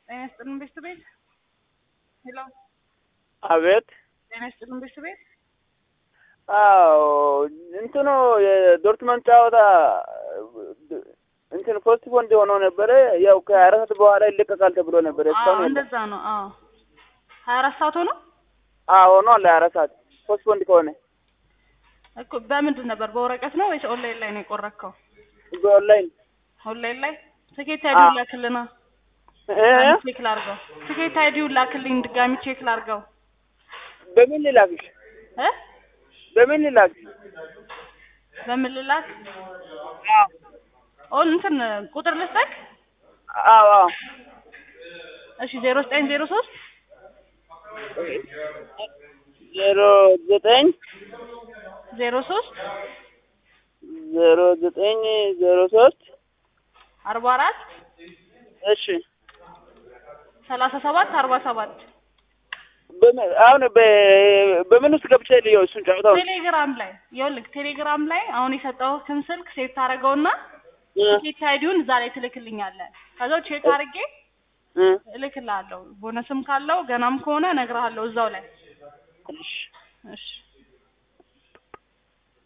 ጤና ይስጥልን ቤት ቤት ሄሎ አቤት። ጤና ይስጥልን ቤት ቤት አዎ እንትኑ የዶርትመንድ ጨዋታ እንትን ፖስት ፖንድ ሆኖ ነበረ። ያው ከሀያ አራት ሰዓት በኋላ ይለቀቃል ተብሎ ነበረ። አዎ እስካሁን የለም። እንደዛ ነው። አዎ ሀያ አራት ሰዓት ሆኖ አዎ ሆኗል። ለሀያ አራት ሰዓት ፖስት ፖንድ ከሆነ እኮ በምንድን ነበር? በወረቀት ነው ወይስ ኦንላይን ላይ ነው የቆረከው? በኦንላይን ኦንላይን ላይ ትኬት አይዲውን ላክልና እ ቼክ ላርገው። ትኬት አይዲውን ላክልኝ ድጋሚ ቼክ ላርገው በምን ልላክሽ? እ በምን ልላክሽ? በምን ልላክ? አዎ ኦን እንትን ቁጥር ልስጠቅ? አዎ አዎ እሺ ዜሮ ዘጠኝ ዜሮ ሶስት ዜሮ ዘጠኝ ዜሮ ሶስት ዜሮ ዘጠኝ ዜሮ ሶስት አርባ አራት እሺ ሰላሳ ሰባት አርባ ሰባት በምን አሁን በ- በምን ውስጥ ገብቼ ልየው እሱን ጨዋታውን ቴሌግራም ላይ ይኸውልህ ቴሌግራም ላይ አሁን የሰጠሁህን ስልክ ሴቭ ታደርገውና እ ቲኬት አይዲውን እዛ ላይ ትልክልኛለህ። ከዛው ቼክ አድርጌ እ እልክልሃለሁ። ቦነስም ካለው ገናም ከሆነ እነግርሃለሁ እዛው ላይ እሺ እሺ